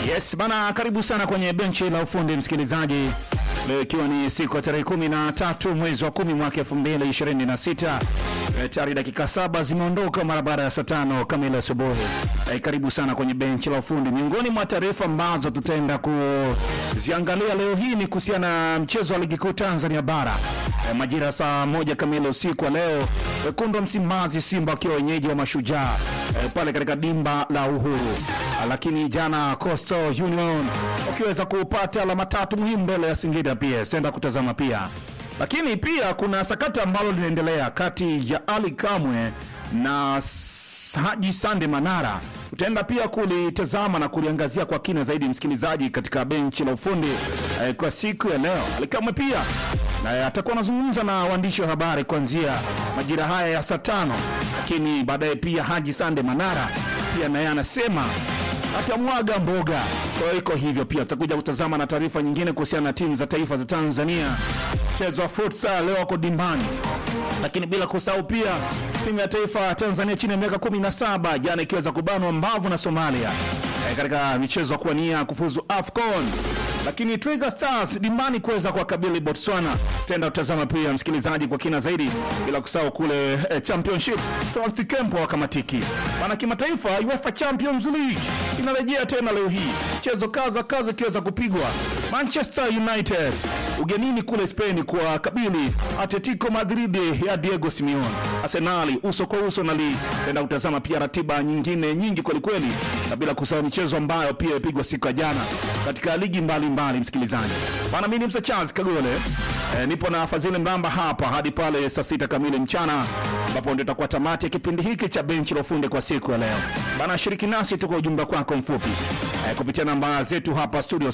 Yes bana, karibu sana kwenye benchi la ufundi msikilizaji, leo ikiwa ni siku ya tarehe kumi na tatu mwezi wa kumi mwaka elfu mbili ishirini na sita tayari dakika saba zimeondoka mara baada ya saa tano kamili asubuhi. Eh, karibu sana kwenye benchi la ufundi. Miongoni mwa taarifa ambazo tutaenda kuziangalia leo hii ni kuhusiana na mchezo wa ligi kuu Tanzania bara eh, majira saa moja kamili usiku wa leo, wekundu wa Msimbazi Simba wakiwa wenyeji wa Mashujaa eh, pale katika dimba la Uhuru. Lakini jana Coastal Union wakiweza kupata alama tatu muhimu mbele ya Singida PS, tutaenda kutazama pia lakini pia kuna sakata ambalo linaendelea kati ya Ali Kamwe na S- Haji Sande Manara. Utaenda pia kulitazama na kuliangazia kwa kina zaidi, msikilizaji, katika benchi la ufundi eh, kwa siku ya leo. Ali Kamwe pia naye atakuwa anazungumza na waandishi wa habari kuanzia majira haya ya saa tano, lakini baadaye pia Haji Sande Manara pia naye anasema atamwaga mboga. Kwa hiyo iko hivyo, pia tutakuja kutazama na taarifa nyingine kuhusiana na timu za taifa za Tanzania. Mchezo wa futsal leo wako dimbani, lakini bila kusahau pia timu ya taifa ya Tanzania chini ya miaka 17 jana ikiweza kubanwa mbavu na Somalia eh, katika michezo ya kuwania kufuzu AFCON lakini Twiga Stars dimbani kuweza kuwakabili Botswana. Tutaenda kutazama pia msikilizaji kwa kina zaidi, bila kusahau kule eh, Championship Stars Camp wakamatiki bana. Kimataifa, UEFA Champions League inarejea tena leo hii, mchezo kaza kaza ikiweza kupigwa Manchester United ugenini kule Spain kwa kabili Atletico Madrid ya Diego Simeone. Arsenali uso kwa uso na Lille. Tutaenda kutazama pia ratiba nyingine nyingi kwelikweli, na bila kusahau michezo ambayo pia imepigwa siku ya jana katika ligi mbalimbali mbali, msikilizaji bana, mimi ni Msa Charles Kagole e, nipo na Fadhili Mramba hapa hadi pale saa sita kamili mchana ambapo ndio itakuwa tamati ya kipindi hiki cha benchi la ufundi kwa siku ya leo bana. Shiriki nasi tuko ujumbe kwako mfupi e, kupitia namba zetu hapa studio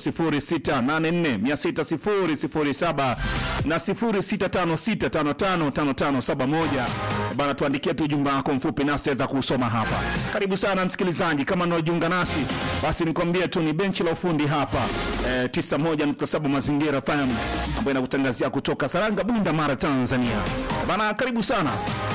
0684600007 na 0656555571 bana, tuandikie tu ujumbe wako mfupi nasi tutaweza kuusoma hapa. Karibu sana msikilizaji, kama unaojiunga nasi basi nikwambie tu ni benchi la ufundi hapa eh, 91.7 Mazingira FM ambayo inakutangazia kutoka Saranga, Bunda, Mara, Tanzania bana. Karibu sana